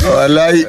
wàláyé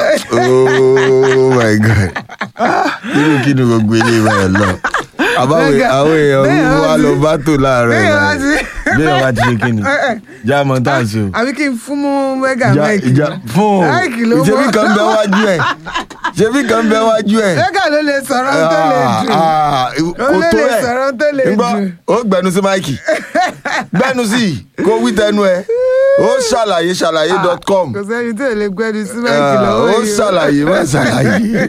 oh my god Ah, irú kí ni gbogbo ilé ìwé ẹ lọ àbáwò Bẹ́ẹ̀ àwọn èèyàn bẹ́ẹ̀ ń wá wá lọ sí- bá tò láàárọ̀ bẹ́ẹ̀ ẹ̀ wá sí- bẹ́ẹ̀ wá ti ṣe kí ni jáàmọ́ tá à ń ṣe o àbí kí n fún mú mẹ́gà Ja- máìkì ja- fún o máìkì ló ṣebí mọ́. kan bẹ wájú ẹ ṣebí kan bẹ wájú ẹ mẹ́gà ló lè sọ̀rọ̀ tó lè jù Ah, ah, kò lè tó lè ẹ sọ̀rọ̀ tó lè Ńgbọ́, jù. ó gbẹnu sí máìkì gbẹnu sí kó wí tẹnu ẹ ó ṣàlàyé ṣàlàyé dot com kò sẹ́ni tó lè gbẹ́ni sí máìkì lọ́wọ́ ó yìí o. ṣàlàyé má ṣàlàyé.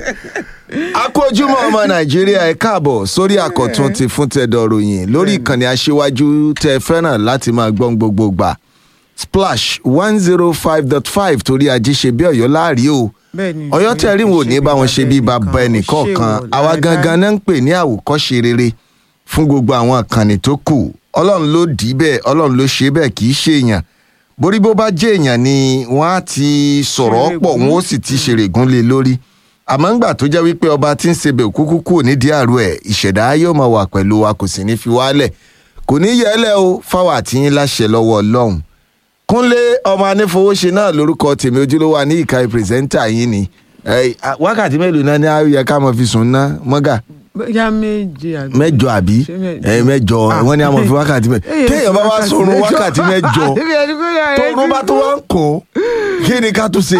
akójúmọ́ ọmọ nàìjíríà ẹ káàbọ̀ sórí àkọ́tún ti fún tẹ̀dọ̀ ròyìn lórí ìkànnì aṣíwájú tẹ fẹ́ràn láti máa gbọ́n gbogbo gbà splash one zero five dot five torí ajé ṣe bí ọ̀yọ́ láàrí o Bẹ́ẹ̀ni, ọ̀yọ́ tẹ̀rí wò ní bá wọn ṣe bí bàbá ẹnìkọ̀ọ̀kan àwa gangan náà ń pè ní àwòkọ́ṣe rere fún gbogbo àwọn ìkànnì tó kù ọlọ́run ló dì í bẹ́ẹ̀ ọlọ́run ló ṣe bẹ́ẹ̀ kì í ṣe èèyàn borí bó bá jẹ́ èèyàn ni wọ́n á ti sọ̀rọ̀ pọ̀ wọ́n ó sì ti ṣèrègùn lé lórí àmọ́ ńgbà tó jẹ́ wípé ọba tí ń sebẹ̀ kúkú kù nídìí àrò ẹ̀ ìṣẹ̀dá yóò máa wà pẹ̀lú wa kò sì ní fi wálẹ̀ kò ní yẹ ẹ́ lẹ́ o fáwọn àtìyín láṣẹ lọ́wọ́ ọlọ́run kúnlé ọmọ anífowóṣe náà lórúkọ tèmi ojúlówó ní ìka pírẹsẹ́ńtà yín ni Ẹ, à, wákàtí mélòó náà ni a yẹ ká máa fi sùn ná mọ́gà ya méje àbí. mẹ́jọ àbí Ṣé mẹ́jọ? ẹ mẹ́jọ Ah. wọ́n ní a máa fi wákàtí mẹ́jọ Èyí téèyàn bá wá wákàtí sọ̀rọ̀ mẹ́jọ. wákàtí mẹ́jọ Ibi ẹni pé yàrá ẹ tọrun ti bá tó wá ń kàn kí ni ká tó ṣe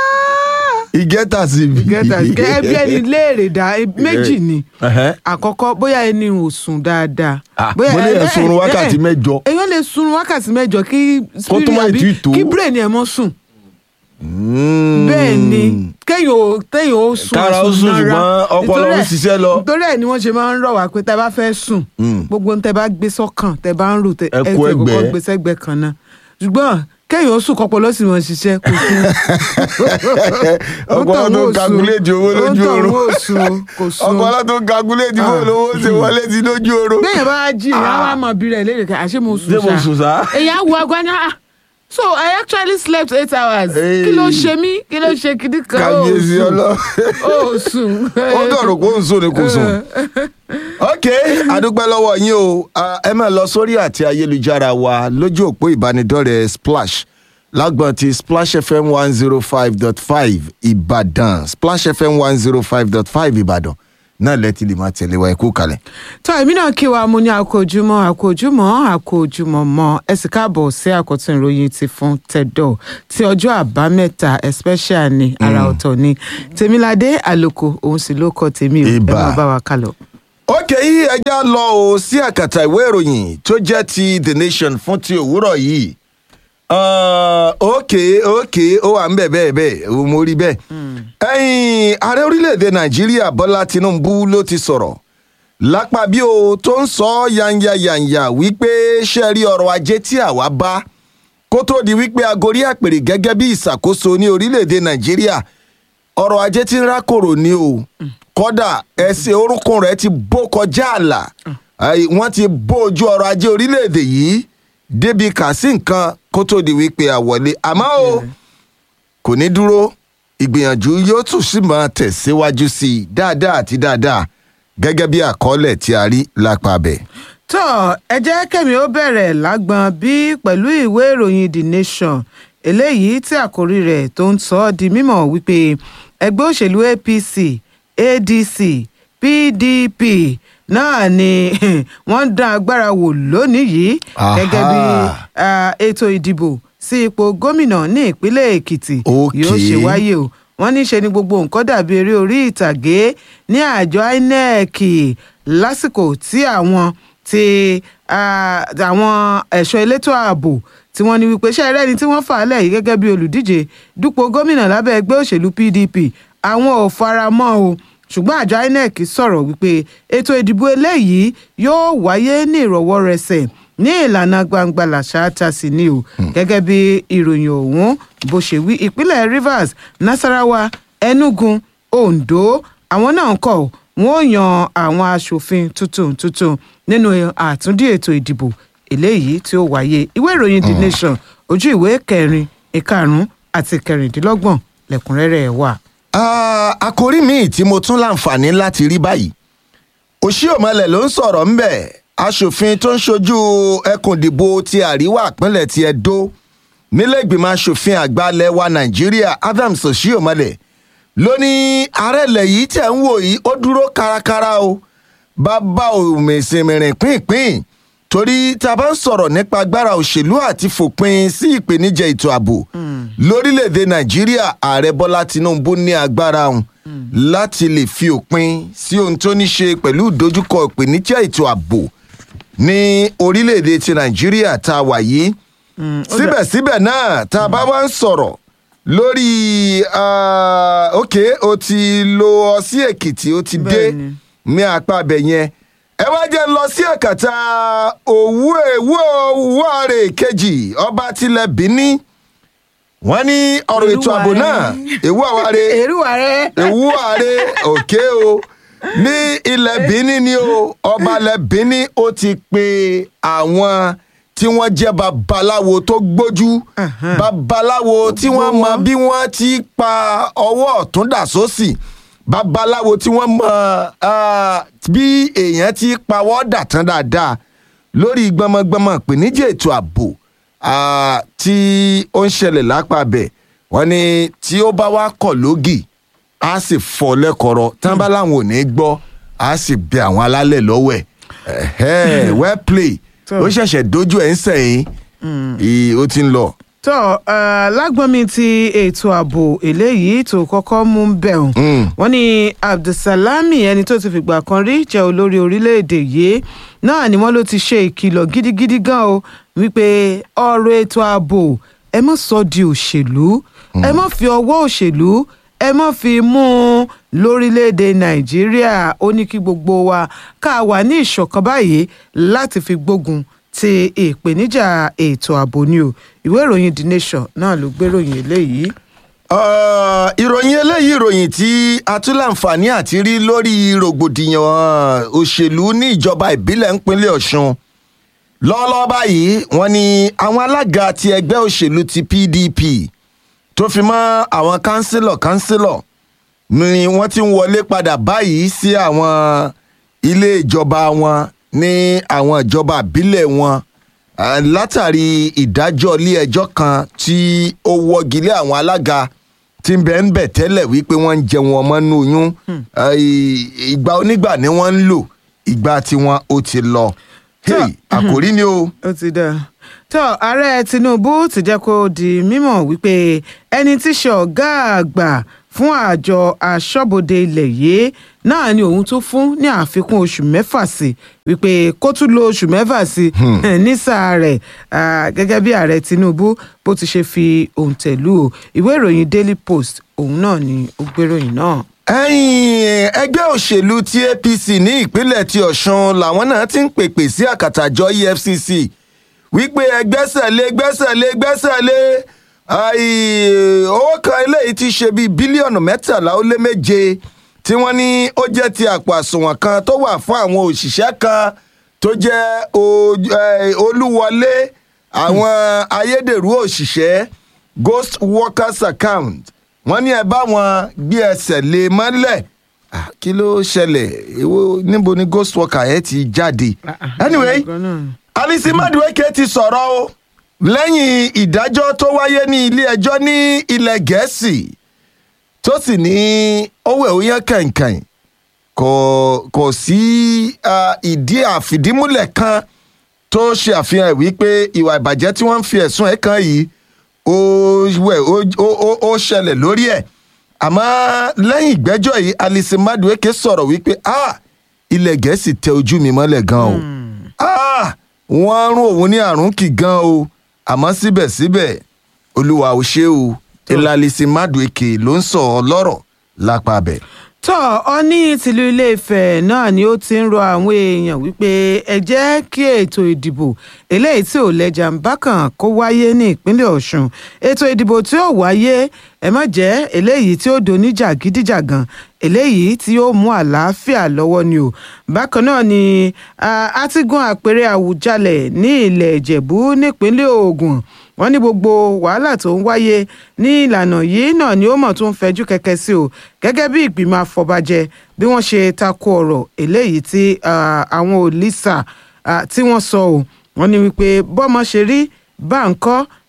ìgẹ́ta sí i. gẹ́tà ẹbí ẹni léèrè dá e- méjì ni Ẹhẹ́. àkọ́kọ́ bóyá ẹni ò sùn dáadáa. Ah, mo lè yẹn sunrun wákàtí mẹ́jọ. èèyàn lè sunrun wákàtí mẹ́jọ kí Kó tó má spirit ì tí tó. kí brain ẹ̀ mọ́ sùn. Mm. bẹ́ẹ̀ ni kéèyàn ò téèyàn ó sùn Kára ó sùn, nára. ṣùgbọ́n ọpọlọ Nítorí ń ẹ̀- ṣiṣẹ́ lọ. nítorí ẹ̀ ni wọ́n ṣe máa ń rọ̀ wá pé tẹ́ bá fẹ́ sùn Mm. gbogbo ohun tẹ́ bá gbé sọ́kàn tẹ́ bá ń rò tẹ́ Ẹ ẹ kó tẹ́ ẹgbẹ́. kọ́kọ́ gbé sẹ́gbẹ́ kan náà ṣùgbọ́n kéèyàn ó sùn kọ́pọ̀ lọ́sìn mọ́ ṣiṣẹ́ kò sùn. ọpọlọ tó ń kakuléètì owó lójú oorun. oorun ó sùn kò sùn. ọpọlọ tó ń kakuléètì owó lówó ṣe wọlé sí lójú oorun. béèyàn bá jí ìyá wa mọ̀ bí rẹ̀ léèrè ká àṣé mo sùn Ṣé mo sùn sá? èyàn á wo aago á ní ah so I actually slept eight hours Hey. kí ló ṣe mí kí ló ṣe kìdí kan ó kábíyèsí sùn ọlọ ó sùn. ó dọ̀rọ̀ kó ń sùn ni kò sùn. ok adúpẹ́ lọ́wọ́ yín o Ah, ẹ máa lọ sórí àti ayélujára wa lójú òpó ìbánidọ́rẹ̀ẹ́ splash lágbọ̀n ti splash fm one zero five dot five ìbàdàn splash fm one zero five dot five ìbàdàn náà lẹ́tí lè máa tẹ̀lé wa ẹ kú kalẹ̀. tó èmi náà kí wa mo ní àkójúmọ́ àkójúmọ́ àkójúmọ́ mọ́ ẹ sì káàbọ̀ sí àkọ́tún ìròyìn ti fún tẹ̀dọ̀ tí ọjọ́ àbámẹ́ta especially ní ara ọ̀tọ̀ ni tèmiládé àlòkò òun sì ló kọ tèmi ò ẹ Ìbà. máa bá wa kálọ. ok yìí ẹja lọ o sí àkàtà ìwé ìròyìn tó jẹ́ ti the nation fún ti òwúrọ̀ yìí Ah, ok ok ó wà ń bẹ̀ bẹ́ẹ̀ bẹ́ẹ̀ ó mo rí bẹ́ẹ̀ ẹ̀yìn ààrẹ orílẹ̀-èdè nàìjíríà bọ́lá tinubu ló ti sọ̀rọ̀ lápá bí o tó ń sọ yanyayanya wípé ṣe rí ọrọ̀ ajé tí àwa bá kó tó di wípé agorí àpèrè gẹ́gẹ́ bí ìṣàkóso ní orílẹ̀-èdè nàìjíríà ọrọ̀ ajé tí ń rákòrò ni o kódà ẹsẹ̀ orúnkún rẹ̀ ti bó kọjá àlà Ai, wọ́n ti bó ojú ọrọ̀ ajé orílẹ̀-èdè yìí débi kà sí nǹkan kó tó di wípé àwọlé àmọ́ o kò ní dúró ìgbìyànjú yóò tún sì máa tẹ̀síwájú sí i dáadáa àti dáadáa gẹ́gẹ́ bí àkọọ́lẹ̀ tí a rí lápá bẹ̀. tó ẹ jẹ́ kẹ́mi ó bẹ̀rẹ̀ lágbọ́n bí pẹ̀lú ìwé ìròyìn the nation eléyìí tí àkórí rẹ̀ tó ń sọ ọ́ di mímọ̀ wípé ẹgbẹ́ òṣèlú apc adc pdp náà ni wọ́n ń dán agbára wò lónìí yìí gẹ́gẹ́ bí Aha. ah, ètò ìdìbò sí ipò gómìnà ní ìpínlẹ̀ èkìtì Okay. yóò ṣe wáyé o wọ́n ní ṣe ni gbogbo nǹkan dàbí eré orí ìtàgé ní àjọ inec lásìkò tí àwọn ti ah, àwọn ẹ̀ṣọ́ elétò ààbò tí wọ́n ní wípé ṣe ẹrẹ́ni tí wọ́n fà á lẹ̀ yìí gẹ́gẹ́ bí olùdíje dupò gómìnà lábẹ́ ẹgbẹ́ òṣèlú pdp àwọn ò fara mọ́ o ṣùgbọ́n àjọ inec sọ̀rọ̀ wípé ètò ìdìbò eléyìí yóò wáyé ní ìrọ̀wọ́rẹsẹ̀ ní ìlànà gbangba làṣáátà sí ni o gẹ́gẹ́ bí ìròyìn ọ̀hún bó ṣe wí ìpínlẹ̀ rivers nasarawa enugu ondo àwọn náà ń kọ̀ wọ́n ó yan àwọn aṣòfin tuntun tuntun nínú àtúndì ètò ìdìbò eléyìí tí ó wáyé ìwé ìròyìn the nation ojú ìwé kẹrin ìkarùn àti kẹrìndínlọ́gbọ̀n lẹ́kùnrẹ́rẹ́ ẹ̀ wà. Ah, àkòrí míì tí mo tún láǹfààní láti rí báyìí òṣìọ̀mọlẹ̀ ló ń sọ̀rọ̀ ńbẹ̀ aṣòfin tó ń ṣojú ẹkùn ìdìbò ti àríwá ìpínlẹ̀ ti Ẹdó nílẹ̀gbìmọ̀ asòfin àgbà ilẹ̀ wa nàìjíríà adams oshiomhole ló ní ààrẹ ilẹ̀ yìí tẹ̀ ń wò yìí ó dúró kárakára o bàbá òmìnirin pínpín torí tá a bá ń sọ̀rọ̀ nípa agbára òṣèlú àti fòpin sí ìpèníjà ètò ààbò lórílẹ̀‐èdè nàìjíríà ààrẹ bọ́lá tinubu ní agbára òun láti lè fi òpin sí ohun tó ní ṣe pẹ̀lú ìdojúkọ ìpèníjà ètò ààbò ní orílẹ̀‐èdè ti nàìjíríà tá a wà yìí síbẹ̀síbẹ̀ náà tá a bá wá ń sọ̀rọ̀ lórí ah, ok o ti lọ sí èkìtì o ti dé Bẹ́ẹ̀ni. ní apá abẹ yẹn ẹ wá jẹ́ lọ sí ẹ̀kàtà òwú èwú òwú ààrẹ kejì ọba tilẹ̀ bíní wọ́n ní ọ̀rọ̀ ètò ààbò náà èwú àwárẹ̀ èrúwà rẹ. ewu ààrẹ òkè o ní ilẹ̀ bíní ni o ọba ilẹ̀ bíní ó ti pe àwọn tí wọ́n jẹ́ babaláwo tó gbójú Ahan. babaláwo tí wọ́n mọ bí wọ́n ti pa ọwọ́ ọ̀tún dà sósì babaláwo tí wọ́n mọ ah, bí èèyàn ti pawọ́ dà tán dáadáa lórí gbọmọgbọmọ ìpèníjà ètò ààbò ah, tí ó ń ṣẹlẹ̀ lápá bẹ̀ wọ́n ní tí ó bá wá kọ̀ lógì á sì fọ́ lẹ́kọ̀ọ́rọ́ tán bá láwọn ò ní gbọ́ á sì bẹ àwọn alálẹ̀ lọ́wọ́ ẹ̀ ẹ̀hẹ́ well play So- ó ṣẹ̀ṣẹ̀ dojú ẹ̀ ń sẹ̀yìn ì- ó ti ń lọ. tọ́ uh, lágbọ́nmi ti ètò ààbò eléyìí tó kọ́kọ́ mú bẹ̀rùn Mm. wọ́n ní abdulsalami ẹni tó ti fìgbà kan rí jẹ́ olórí orílẹ̀-èdè yìí náà ni wọ́n ló ti ṣe ìkìlọ̀ gidigidi gan o wípé ọ̀rọ̀ ètò ààbò ẹ má sọ di òṣèlú ẹ má fi ọwọ́ òṣèlú ẹ má fi mú un lórílẹ̀‐èdè nàìjíríà ó ní kí gbogbo wa ká wà ní ìṣọ̀kan báyìí láti fi gbógun ti ìpèníjà ètò ààbò ni o ìwé ìròyìn the nation náà ló gbéròyìn eléyìí. Uh, ìròyìn eléyìí ìròyìn tí a tún láǹfààní àti rí lórí rògbòdìyàn uh, òṣèlú ní ìjọba ìbílẹ̀ ńpínlẹ̀ ọ̀ṣun lọ́wọ́lọ́wọ́ báyìí wọ́n ní àwọn alága ti ẹgbẹ́ òṣèlú ti pdp tó fi mọ́ àwọn kánsílọ̀ kánsílọ̀ ni wọ́n ti ń wọlé padà báyìí sí àwọn ilé ìjọba wọn ní àwọn ìjọba ìbílẹ̀ wọn Ah, látàrí ìdájọ́ ilé ẹjọ́ kan tí ó wọ́gilé àwọn alága tí ń bẹ ń bẹ̀ tẹ́lẹ̀ wípé wọ́n ń jẹun ọmọ nínú oyún Ah, ì- ìgbà onígbà ni wọ́n ń lò ìgbà tiwọn ó ti lọ. Hey, àkòrí ni o. ó ti dá tó ààrẹ tinubu ti jẹ́ kó di mímọ̀ wípé ẹni tí í ṣe ọ̀gá àgbà fún àjọ aṣọ́bodè ilẹ̀ yìí náà ni òun tó fún ní àfikún oṣù mẹ́fà sí wípé kó tún lo oṣù mẹ́fà sí ní sáà rẹ̀ ah, gẹ́gẹ́ bí ààrẹ tinubu bó ti ṣe fi òǹtẹ̀lù o ìwé ìròyìn daily post òun náà ni ó gbéròyìn náà. ẹ̀yìn ẹgbẹ́ òṣèlú ti apc ní ìpínlẹ̀ ti ọ̀ṣun làwọn náà ti ń pèpè sí àkàtàjọ efcc wípé ẹgbẹ́sẹ̀ lé gbẹ́sẹ̀ lé gbẹ́sẹ̀ lé àì, owó kan eléyìí ti ṣe bíi bílíọ̀nù mẹ́tàlá ó lé méje tí wọ́n ní ó jẹ́ ti àpò àsùnwọ̀n kan tó wà fún àwọn òṣìṣẹ́ kan tó jẹ́ o- eh, olúwọlé àwọn ayédèrú òṣìṣẹ́ ghost workers account wọ́n ní ẹ bá wọn gbé ẹsẹ̀ lé mọ́lẹ̀ Ah, kí ló ṣẹlẹ̀ èwo níbo ni ghost worker yẹn ti jáde anyway alisi madueke ti sọ̀rọ̀ o lẹ́yìn ìdájọ́ tó wáyé ní ilé ẹjọ́ ní ilẹ̀ gẹ̀ẹ́sì tó sì ní owó ẹ̀wòyán kẹ̀kẹ́ kò kò sí ah, ìdí àfìdímúlẹ̀ kan tó ṣe àfihàn wípé ìwà ìbàjẹ́ tí wọ́n ń fi ẹ̀sùn ẹ̀ kan yìí ó wẹ̀ ó- ó ó- ó ṣẹlẹ̀ lórí ẹ̀ àmọ́ lẹ́yìn ìgbẹ́jọ́ yìí alice madueke sọ̀rọ̀ wípé ah ilẹ̀ gẹ̀ẹ́sì tẹ ojú mi mọ́lẹ̀ gan o ah wọ́n rún òun ní àrùn kì gan o àmọ́ síbẹ̀síbẹ̀ olúwa ò ṣe o ilẹ̀ alice madueke ló ń sọ ọ lọ́rọ̀ lápá bẹ̀. tó ọní tìlú iléèfẹ̀ náà ni ó ti ń rọ àwọn èèyàn wípé ẹ jẹ́ kí ètò ìdìbò eléyìí tí ò lẹ́jà ń bá kàn kó wáyé ní ìpínlẹ̀ ọ̀ṣun ètò ìdìbò tí ó wáyé ẹ má jẹ́ eléyìí tí ó doníjà gídíjàgan eléyìí tí ó mú àlàáfíà lọ́wọ́ ni o bákan náà ni ah, a ti gun àpèrè àwùjalẹ̀ ní ilẹ̀ ìjẹ̀bú nípínlẹ̀ ògùn wọ́n ní gbogbo wàhálà tó ń wáyé ní ìlànà yìí náà ni ó mọ̀ tó ń fẹjú kẹ̀kẹ́ sí o gẹ́gẹ́ bí ìgbìmọ̀ àfọ̀bàjẹ́ bí wọ́n ṣe tako ọ̀rọ̀ eléyìí tí ah, àwọn òlìṣà ah, tí wọ́n sọ o wọ́n ní wípé bọ́mọ ṣe rí bá ń kọ́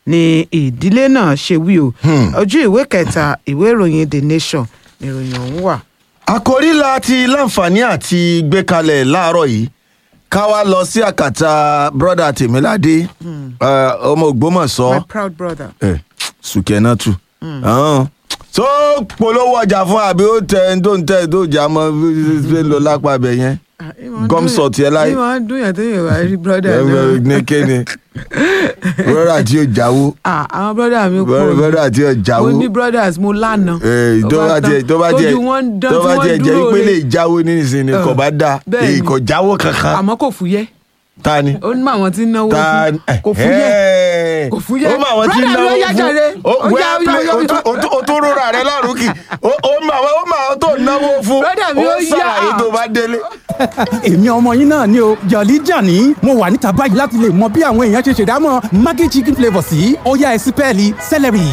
ni ìdílé náà ṣe wí o ojú ìwé kẹta ìwé ìròyìn the nation ni ìròyìn ọ̀hún wà. àkòrí la ti láǹfààní àti gbé kalẹ̀ láàárọ̀ yìí ká wá lọ sí àkàtà brọ́dà tèmíládé eh, ọmọ ògbómọ̀ṣọ́ my proud brother. ẹ sùkẹ́nà tù. tó polówó ọjà fún àbí ó tẹ tó ń tẹ tó jà mọ bí ó ń lọ lápá ibẹ̀ yẹn gọ́msọ̀ tiẹ̀ láyé ní wọ́n dún yàn tó yàn wá rí brother náà. ní kéne brọ́dà tí ó jáwó Ah, àwọn brother mi kú brọ́dà tí ó jáwó mo ní brothers mo lánàá. Eh, tó bá tiẹ̀ tó bá tiẹ̀ tójú wọn ń dán tó tí bá wọ́n tiẹ̀ jẹ́ dúró pé lè re. jáwó nísìnyí kò bá dáa bẹ́ẹ̀ ni. èyí kò jáwó kankan àmọ́ kò fúyẹ́ ta ni. ó ní mọ àwọn tí ń náwó ta fún kò fúyẹ́ kò fúyẹ́. ó mọ àwọn tí ń Brother mi, náwó ó yá jàre. fún ó Ó yá, well ó yá, play ó yá. ó tún- ó tún- ó tún rọra rẹ lọ́rùn kì ó ó mọ àwọn ó mọ àwọn tó náwó fún Brother mi, ó yá. ṣàlàyé tó bá délé. èmi ọmọ yín náà ni o jọ̀lí jàní mo wà níta báyìí láti lè mọ bí àwọn èèyàn ṣe ṣèdámọ̀ maggi chicken flavour sí ọ̀yá ẹ̀sìpẹ́ẹ̀lì celery.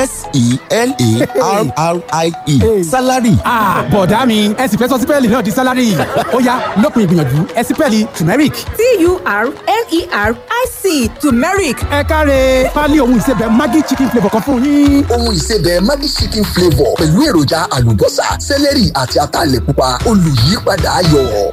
s-e-l-a-r-r-i-e salary Ah, bọ̀dá mi ẹ sì fẹ́ sọ sípẹ́ẹ̀lì náà di sálárì ọ̀yá lópin ìgbìyànjú ẹ̀sìpẹ́ẹ̀lì turmeric. t-u-r-m-e-r-i-c turmeric ẹ káre pálí ohun ìsebẹ̀ maggi chicken flavour kan fún yín. ohun ìsebẹ̀ maggi chicken flavour pẹ̀lú èròjà àlùbọ́sà sẹ́lẹ̀rì àti ataalẹ̀ pupa olùyípadà ayọ̀.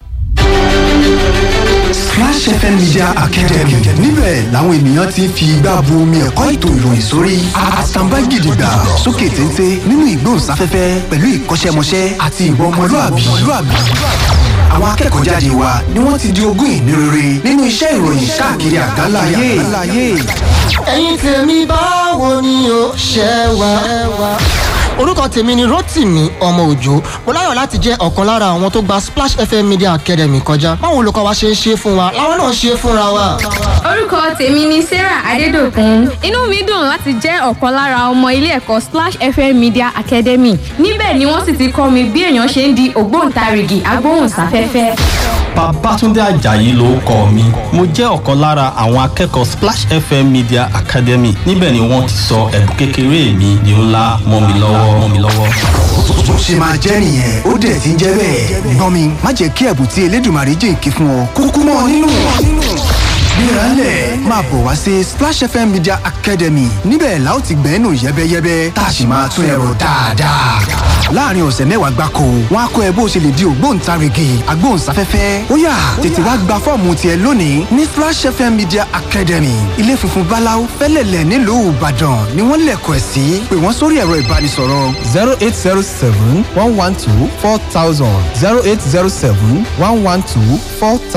Splash FM Media Academy níbẹ̀ làwọn ènìyàn ti ń fi igbá bu omi ẹ̀kọ́ ètò ìròyìn sórí àtàǹbá gidigba sókè téńté nínú ìgbóhùnsáfẹ́fẹ́ pẹ̀lú ìkọ́ṣẹ́mọṣẹ́ àti ìwà ọmọlúàbí. Àwọn akẹ́kọ̀ọ́ jáde wa ni wọ́n ti di ogún ìní rere nínú iṣẹ́ ìròyìn káàkiri àgbáńlá ayé. ẹ̀yin tèmi báwo ni o ṣe wà. orúkọ tèmi ni rotimi ọmọ òjò mo láyọ̀ láti jẹ́ ọ̀kan lára àwọn tó gba splash fm media academy kọjá báwo olùkọ́ wa ṣe ń ṣe fún wa làwọn náà ṣe fúnra wa. orúkọ tèmi ni sarah adédọkùn inú mi dùn láti jẹ́ ọ̀kan lára ọmọ ilé ẹ̀kọ́ splash fm media academy níbẹ̀ ni wọ́n sì ti kọ́ mi bí èèyàn ṣe ń di ògbóǹtarìgì agbóhùnsáfẹ́fẹ́. Babátúndé Àjàyí lórúkọ mi mo jẹ́ ọ̀kan lára àwọn akẹ́kọ̀ọ́ Splash FM Media Academy níbẹ̀ ni wọ́n ti sọ ẹ̀bùn kékeré mi di ńlá mọ́ mi lọ́wọ́ mọ́ mi lọ́wọ́. bó ṣe máa jẹ́ nìyẹn ó dẹ̀ ti ń jẹ́ bẹ́ẹ̀. gbọ́n mi má jẹ́ kí ẹ̀bùn tí elédùnmarè jìnkí fún ọ kúkú mọ́ ọ nínú. gbéraálẹ̀ máa bọ̀ wá sí splash fm media academy níbẹ̀ la ó ti gbẹ́nu yẹ́bẹ́yẹ́bẹ́ tá a sì máa tún ẹ̀rọ dáadáa. láàrin ọ̀sẹ̀ mẹ́wàá gbáko wọn á kọ́ ẹ bó ṣe lè di ògbóǹtarìgì agbóhùnsáfẹ́fẹ́ ó yá tètè wá gba fọ́ọ̀mù tiẹ̀ lónìí ní splash fm media academy ilé funfun báláú fẹ́lẹ̀lẹ̀ nílùú ìbàdàn ni wọ́n lẹ̀kọ̀ ẹ̀ sí pé wọ́n sórí ẹ̀rọ ìbánisọ̀rọ̀ zero eight zero seven one one two four thousand zero eight zero seven one one two four thousand.